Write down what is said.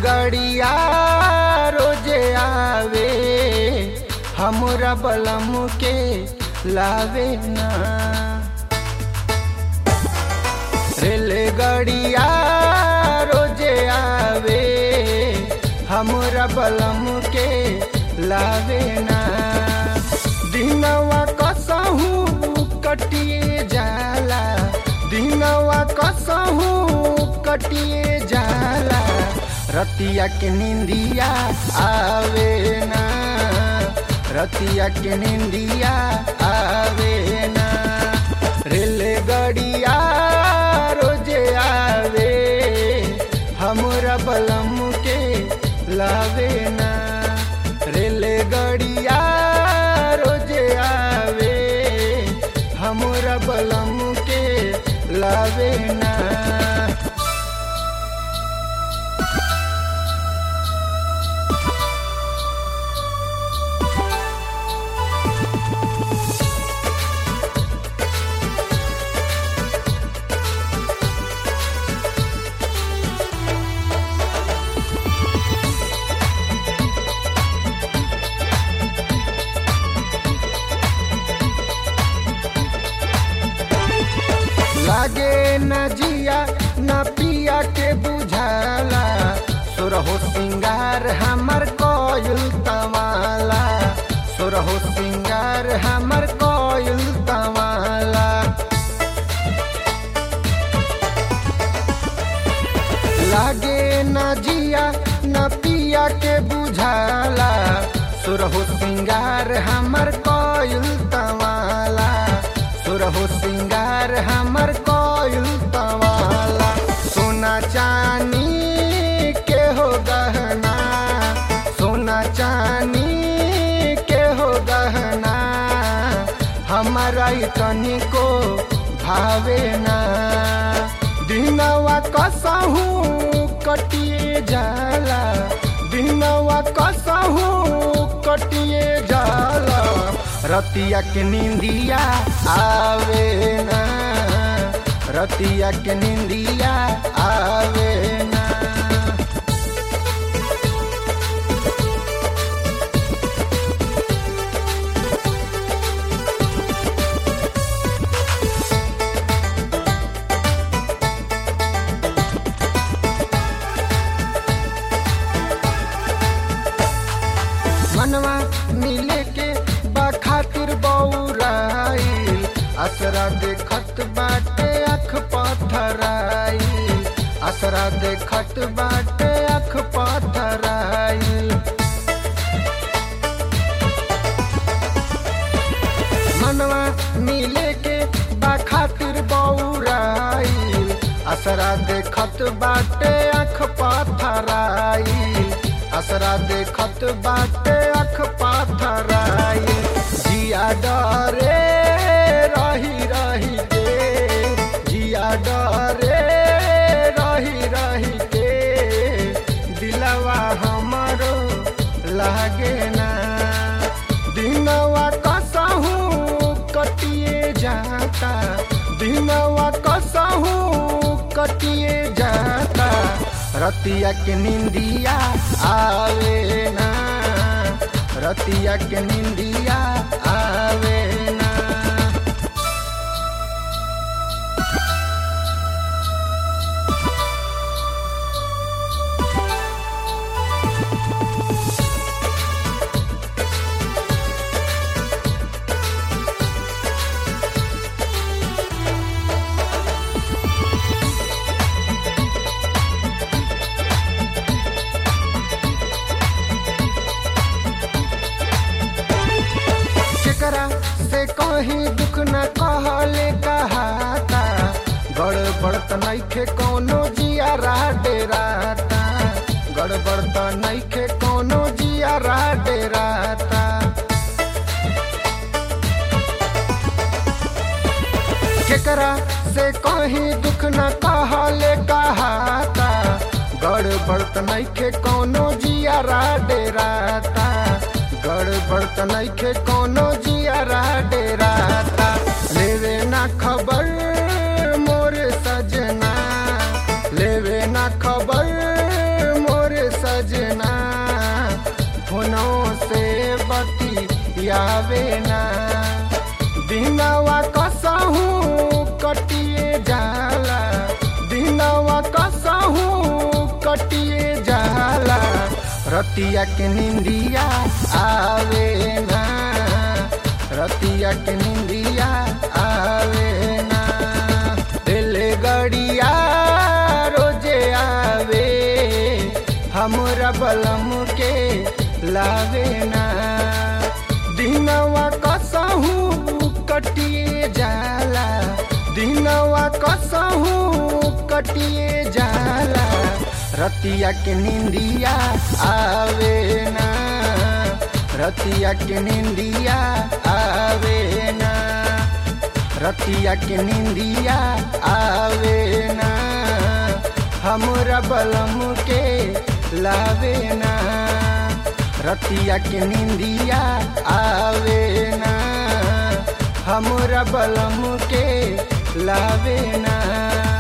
रेलगाड़िया रोजे आवे हमरा बलम के लावे ना रेलगाड़िया रोजे आवे हमरा बलम के लावे ना दिनवा कसहू कटिए जाला दिनवा कसहू कटिए जाला रतिया के निंदिया आवे ना रतिया के निंदिया आवे ना रेलगाड़िया रोजे आवे हमरा बलम के लावे ना रेलगाड़िया रोजे आवे हमरा बलम के लावे ना लागे न जिया न पिया के बुझाला सुरहो सिंगार हमर कोयल तवाला सुरहो सिंगार हमर कोयल तवाला लागे न जिया न पिया के बुझाला सुरहो सिंगार हमर कोयल तवाला सुरहो सिंगार हमर कोयल तवाला सोना चानी के हो गहना सोना चानी के हो गहना हमारा तनी को भावे ना दिनवा कसहू कटिए जाला दिनवा कसहू कटिए जाला रतिया के निंदिया आवे ना रतिया के निंदिया आवे ना मनवा मिले के बा खातिर बौराइल असरा देखत बाटे अख पथराइल असरा देखत बाटे अख पथराइल मनवा मिले के बा खातिर बौराइल असरा देखत बाटे अख पथराइल असरा देखत बाटे अख पाथराई जिया डरे रही रही के जिया डरे रही रही के दिलवा हमरो लागे ना दिनवा कसहू कटिए जाता दिनवा कसहू कटिए जाता रतिया के निंदिया आवे ना रतिया के निंदिया आवे ना केकरा से कहीं दुख न कहले कहाता गड़बड़ त नइखे कौनो जिया डेराता गड़बड़ त नइखे कौनो जिया डेराता केकरा से कहीं दुख न कहले कहाता गड़बड़ त नइखे कौनो जिया डेराता गड़बड़ त नइखे कौनो जिया डेराता लेवे ना खबर मोर सजना लेवे ना खबर मोर कटिए जाला रतिया के निंदिया आवे ना रतिया के निंदिया आवे ना दिल गड़िया रोजे आवे हमरा बलम के लावे ना दिनवा कसहू कटिए जाला दिनवा कसहू कटिए जाला रतिया के निंदिया आवे ना रतिया के निंदिया आवे ना रतिया के निंदिया आवे ना हमरा बलम के लावे ना रतिया के निंदिया आवे ना हमरा बलम के लावे ना